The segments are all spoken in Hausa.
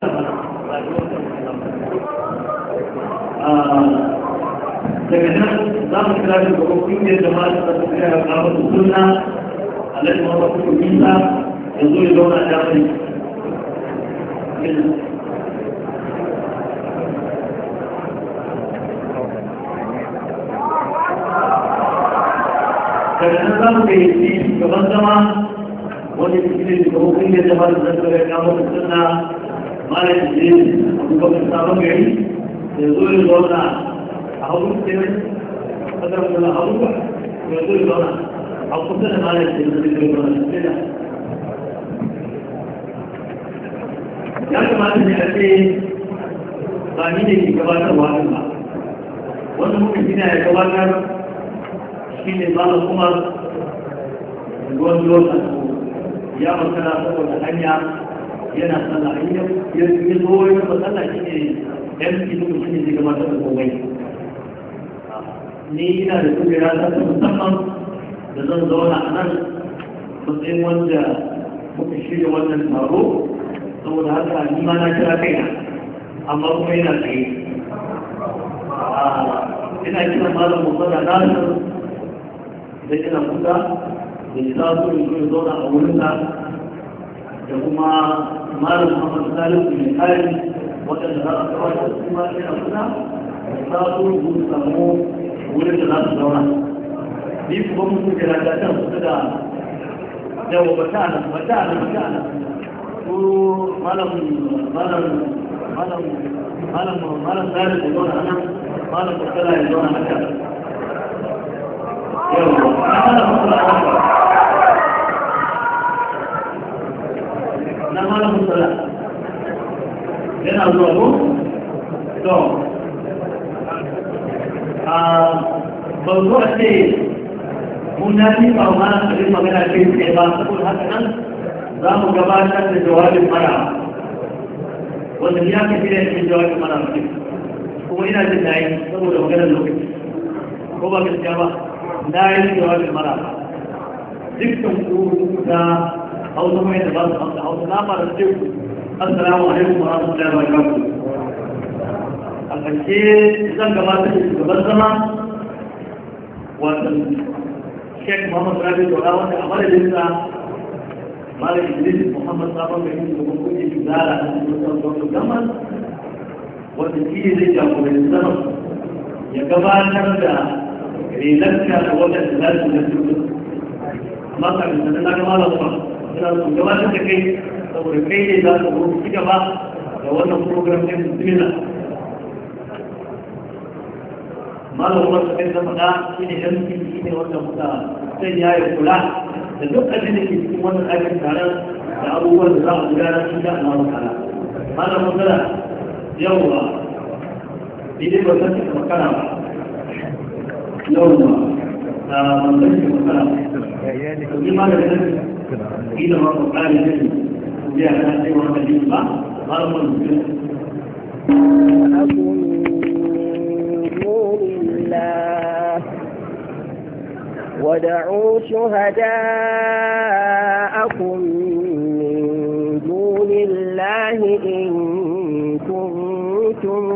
daga nan za mu kira shi ga kungiyar jama'a da ta kira ga wasu sunna alhaji muhammad kuma bisa ya zo ya zauna da mai daga nan za mu kai shi gaban zama wanda ke cikin shugaban kungiyar jama'a da ta kira ga wasu sunna malam idris abubakar sabon gari ya zo ya zauna a hagu kenan kadar da hagu ba ya zo ya zauna a kusa da malam idris da zai zauna kenan ya kamata ne a ce ba ni ne ke gabatarwa ba wanda muka gina ya gabatar shi ne malam kuma ruwan lokacin ya makara saboda hanya yana sallah in ya ya zo ya ba sallah shi ne yan cikin shi ne zai gabatar da komai ni ina da kujera ta ta musamman da zan zauna a nan matsayin wanda muka shirya wannan taro saboda haka ni ma na kira kaina amma kuma yana tsaye ina kira malam musala nasir da ina kusa da ya sa su ya zauna a wurinsa da kuma malam Muhammad Salisu mai kari waɗanda za a kawai da su ma yana suna da za su rubuta samu wurin da za su zauna. Ni kuma mutum da rata can su da yawa bata nan bata nan bata nan ko malam malam malam malam malam Salisu ya zauna nan malam Murtala ya zauna haka. Yawa, malam Murtala ya zauna na malamin sala yana zuwa ko? to a bautu a ce mun na fi ba ma abin magana ce ce ba saboda haka nan za mu gabatar da jawabin mara wanda ya fi shirya cikin jawabin mara kuma ina jin na yi saboda maganar lokaci ko ba gaskiya ba na yi jawabin mara dukkan ku da hausa mai da ba su hausa hausa na fara ce ku assalamu alaikum wa rahmatullahi wa barakatuh a ƙarshe zan gabatar da shugaban zama wato Sheikh Muhammad Rabi Dora wanda a madadinsa Malam Idris Muhammad Sabon mai yin shugaban kungiyar Zara a cikin sauran gaman wanda shi ne zai jagoranci zaman ya gabatar da relarka da wadanda za su na cikin amma kafin sanar na gama da kuma suna su gabatar da kai saboda kai ne za su zo ci gaba da wannan program ɗin bismillah malam kuma su kai da faɗa shi ne yan shi ne wanda muka sai ya yi kula da duk abin da ke cikin wannan aikin taron da abubuwan da za a gudanar shi da Allah ta'ala malam matsala yawwa idan ba san ka makara ba yawwa da manzon ki makara ba ni ma da nan إذا ما قال لي وجاء أنا أيوة حديث ما قال من أكن نور الله ودعوا شهداءكم من دون الله إن كنتم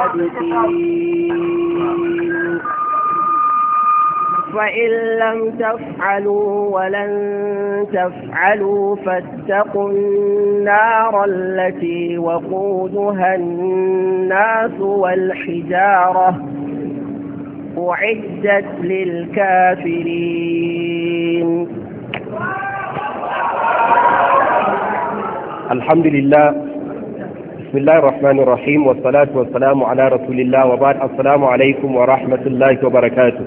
صادقين فإن لم تفعلوا ولن تفعلوا فاتقوا النار التي وقودها الناس والحجارة أعدت للكافرين الحمد لله بسم الله الرحمن الرحيم والصلاة والسلام على رسول الله وبعد السلام عليكم ورحمة الله وبركاته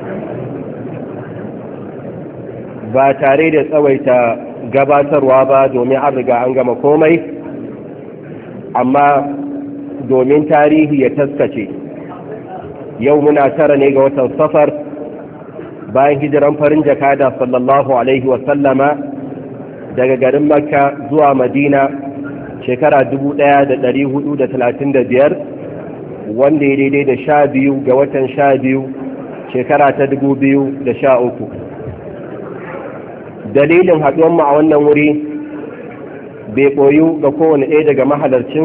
ba tare da tsawaita gabatarwa ba domin an riga an gama komai amma domin tarihi ya taskace yau muna tara ne ga watan safar bayan hijiran farin jakada sallallahu alaihi wasallama daga garin makka zuwa madina shekara 1435 wanda ya daidai da sha biyu ga watan sha biyu shekara ta 2013 dalilin haɗuwanmu a wannan wuri bai ɓoyu ga kowane ɗaya daga mahalarcin